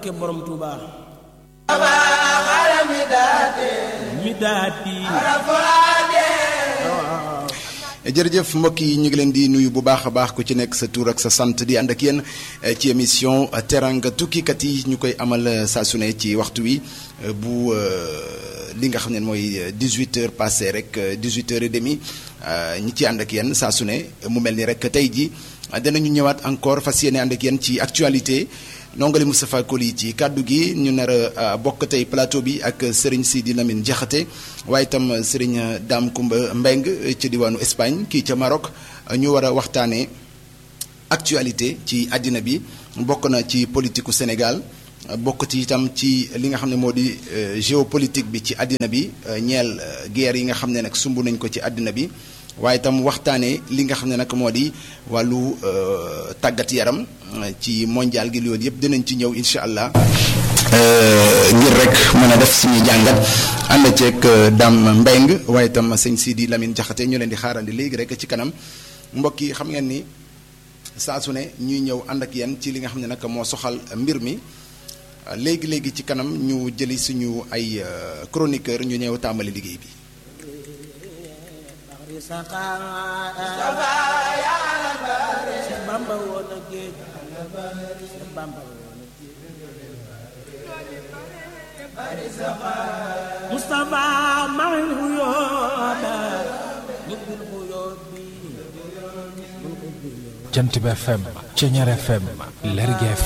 barke borom Touba. mi daati. jërëjëf mbokk yi ñu ngi leen di nuyu bu baax a baax ku ci nekk sa tur ak sa sant di ànd ak yéen ci émission teranga tukkikat yi ñu koy amal saa su ne ci waxtu wi bu li nga xam ne mooy 18 heures passé rek 18 heures et demi ñi ci ànd ak yéen saa su ne mu mel ni rek tey ji danañu ñëwaat encore fas yéene ànd ak yéen ci actualité nongali Moustapha Koli ci kàddu gi ñu nar a bokk tey plateau bi ak Serigne Sidi Lamine Diakhaté waaye itam Serigne Dame Koumba Mbeng ci diwaanu Espagne kii ca Maroc ñu war a waxtaanee actualité ci àddina bi bokk na ci politiku Sénégal bokk ci itam ci li nga xam ne moo di géopolitique bi ci àddina bi ñeel guerre yi nga xam ne nag sumb nañ ko ci àddina bi waaye itam waxtaanee li nga xam ne nag moo di wàllu tàggat yaram ci mondial gi loolu yëpp dinañ ci ñëw incha allah. ngir rek mën a def suñuy jàngat ànd ceeg Dame Mbeng waaye itam sëñ Sidi Lamine Diakhaté ñu leen di xaarandi léegi rek ci kanam mbokk yi xam ngeen ni saa su ne ñuy ñëw ànd ak yéen ci li nga xam ne nag moo soxal mbir mi léegi léegi ci kanam ñu jëli suñu ay chroniqueur ñu ñëw tàmbali liggéey bi. Bamba woon a géej Bamba Mustafa maal xuyooda ñibbil xuyood bi Jant bi FM Ceñeer FM Lergui FM